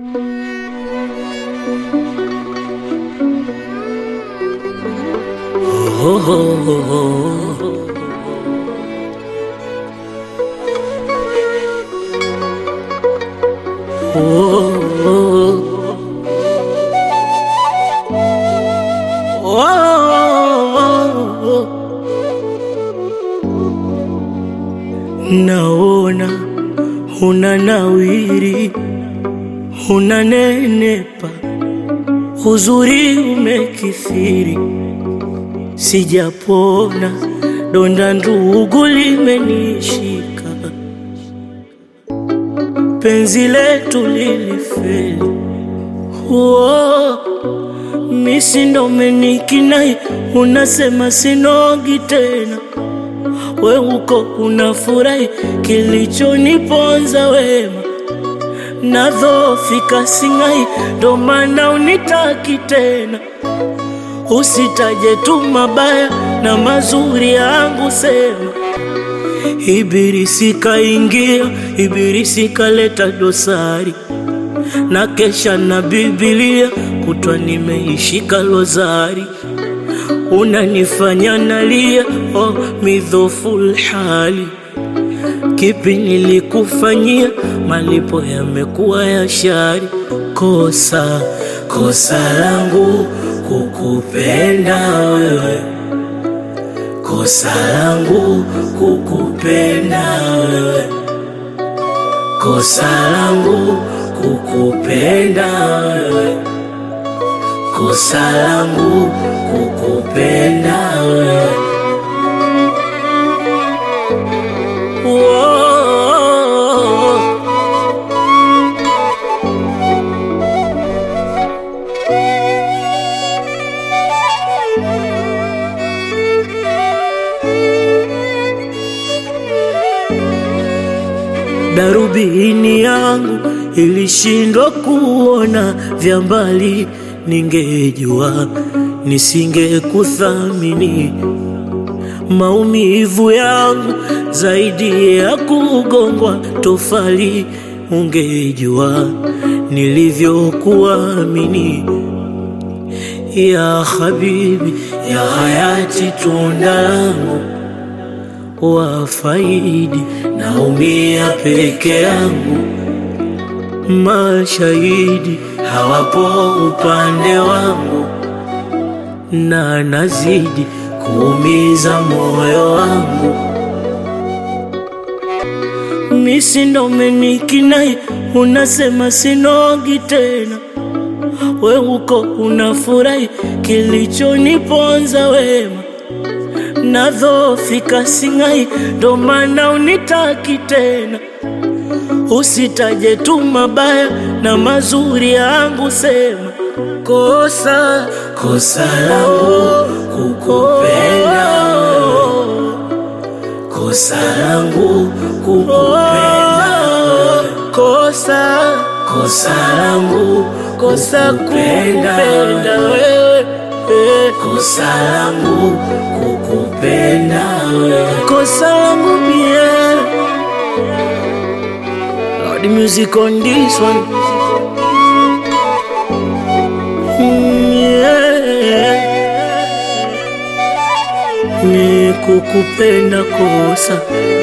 Oh, oh, oh, oh. Naona una nawiri, unanenepa, uzuri umekithiri, sijapona, donda ndugu limenishika, penzi letu lilifeli. Oh, misi ndo umenikinai, unasema sinogi tena we uko unafurahi, kilichoniponza wema nadhofika singai, ndo maana unitaki tena. Usitaje tu mabaya na mazuri yangu, sema Ibilisi kaingia, Ibilisi kaleta dosari, na kesha na Biblia kutwa nimeishika lozari unanifanya nalia, oh, midhoful hali. Kipi nilikufanyia? Malipo yamekuwa ya shari. Kosa kosa langu kukupenda wewe, kosa langu kukupenda wewe, kosa langu kukupenda wewe kosa langu kukupenda wewe. Woah. Darubini yangu ilishindwa kuona vya mbali, ningejua nisingekuthamini. Maumivu yangu zaidi ya kugongwa tofali, ungejua nilivyokuamini. Ya habibi, ya hayati, tunda langu wafaidi, naumia peke yangu, mashahidi hawapo upande wangu, na nazidi kuumiza moyo wangu. Misi ndo umenikinai, unasema sinogi tena, we uko unafurahi, kilichoniponza wema nadhofika singai, ndo maana unitaki tena. Usitaje tu mabaya na mazuri yangu, sema kosa kosa langu kukupenda wewe, kosa langu kukupenda wewe, kosa kosa langu kosa kupenda wewe, eh, kosa langu kukupenda wewe, kosa langu mie Lord, the music on this one. Mm, yeah. Ni kukupenda kosa